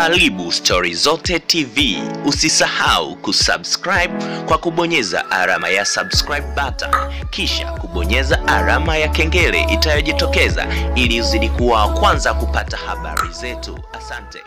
Karibu Stori Zote TV. Usisahau kusubscribe kwa kubonyeza alama ya subscribe button, kisha kubonyeza alama ya kengele itayojitokeza ili uzidi kuwa wa kwanza kupata habari zetu. Asante.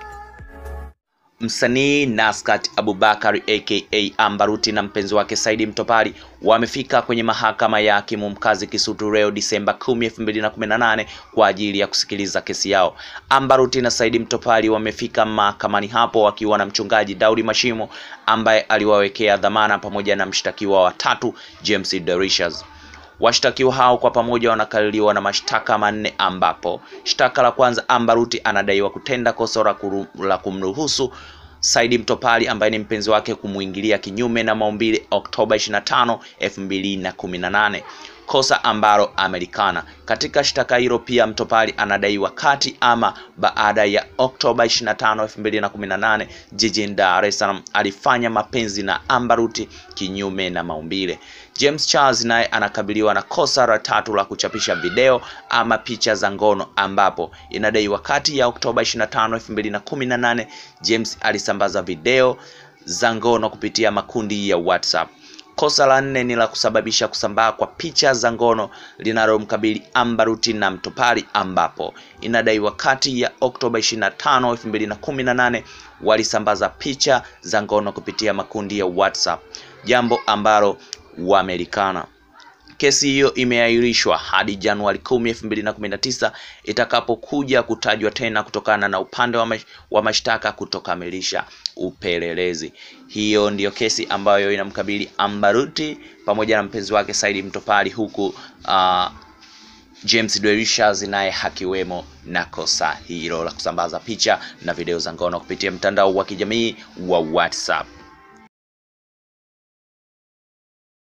Msanii Naskat Abubakar aka Ambaruti na mpenzi wake Saidi Mtopali wamefika kwenye mahakama ya hakimu mkazi Kisutu leo Disemba 10, 2018 kwa ajili ya kusikiliza kesi yao. Ambaruti na Saidi Mtopali wamefika mahakamani hapo wakiwa na mchungaji Daudi Mashimo ambaye aliwawekea dhamana pamoja na mshtakiwa wa tatu James Derishas. Washtakiwa hao kwa pamoja wanakaririwa na mashtaka manne ambapo shtaka la kwanza, Ambaruti anadaiwa kutenda kosa la kumruhusu Saidi Mtopali ambaye ni mpenzi wake kumuingilia kinyume na maumbile Oktoba 25, 2018, kosa ambalo amelikana. Katika shtaka hilo pia Mtopali anadaiwa kati ama baada ya Oktoba 25, 2018 jijini Dar es Salaam alifanya mapenzi na Ambaruti kinyume na maumbile. James Charles naye anakabiliwa na kosa la tatu la kuchapisha video ama picha za ngono ambapo inadaiwa kati ya Oktoba 25, 2018 James alisambaza video za ngono kupitia makundi ya WhatsApp. Kosa la nne ni la kusababisha kusambaa kwa picha za ngono linalomkabili Ambaruti na Mtopali ambapo inadaiwa kati ya Oktoba 25, 2018 walisambaza picha za ngono kupitia makundi ya WhatsApp, jambo ambalo wamelikana. Kesi hiyo imeahirishwa hadi Januari 10, 2019 itakapokuja kutajwa tena kutokana na upande wa, mash, wa mashtaka kutokamilisha upelelezi. Hiyo ndiyo kesi ambayo inamkabili Ambaruti pamoja na mpenzi wake Saidi Mtopali huku uh, James Derishas naye hakiwemo na kosa hilo la kusambaza picha na video za ngono kupitia mtandao wa kijamii wa WhatsApp.